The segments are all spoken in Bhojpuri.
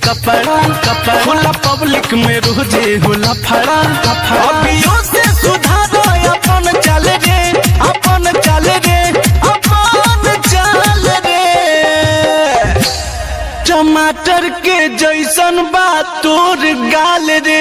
कपड़ा कपड़ा होला पब्लिक में रोजे होला फड़ा अभियो से सुधारो अपन चल रे अपन चल रे अपन चल रे टमाटर के जैसन बा तोर गाल रे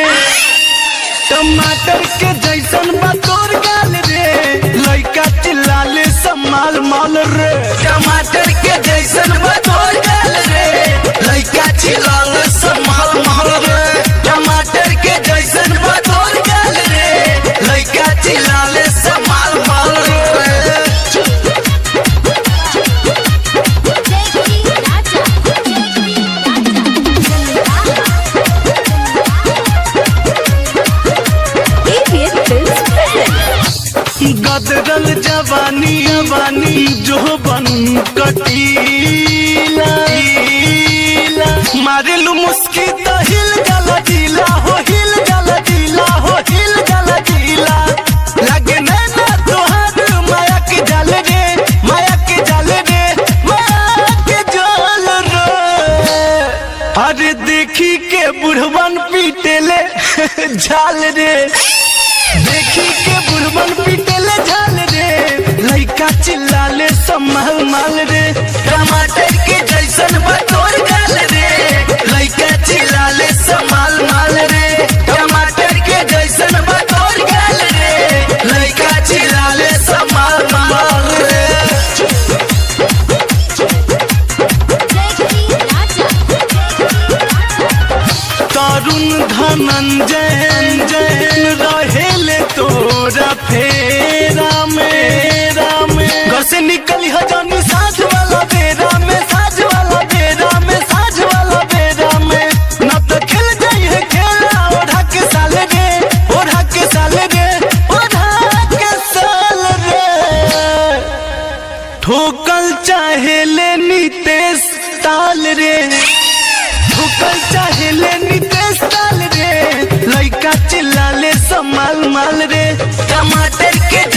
टमाटर के जैसन बा तोर गाल रे लइका चिल्लाले समाल माल रे टमाटर के जैसन बा तोर गाल रे लइका चिल्लाले समाल माल रे टमाटर के जैसन बा तोर गाल रे लइका चिल्लाले समाल माल रे ABS Films presents. गदरल जवानी जवानी जो बन कटीला मारिलू मुस्की तो हिल गला दिला हो हिल गला दिला हो हिल गला दिला लगे नैना तोहर माया के जाल रे माया के जाल रे माया के जाल रे अरे देखी के बुढ़वन पीटेले झाल रे देखी के बुढ़वन पीटेले झाल रे लइका चिल्लाले सम्माल माल रे टमाटर के जैसन बतोर गाल रे लइका चिल्लाले सम्माल माल रे टमाटर के जैसन बतोर गाल रे लइका चिल्लाले सम्माल माल रे तरुण धनंजय जैन रहेले तोरा फेरा मेरा में घर से निकली हजानी साझ वाला बेरा में साझ वाला बेरा में साझ वाला बेरा में न तो खेल जाई है खेला ओढ़ा के साल रे ओढ़ा के साल रे ओढ़ा के साल रे ठोकल चाहे ले नितेश ताल रे ठोकल चाहे ले नितेश ताल रे लइका चिल्लाले समाल माल रे टमाटर के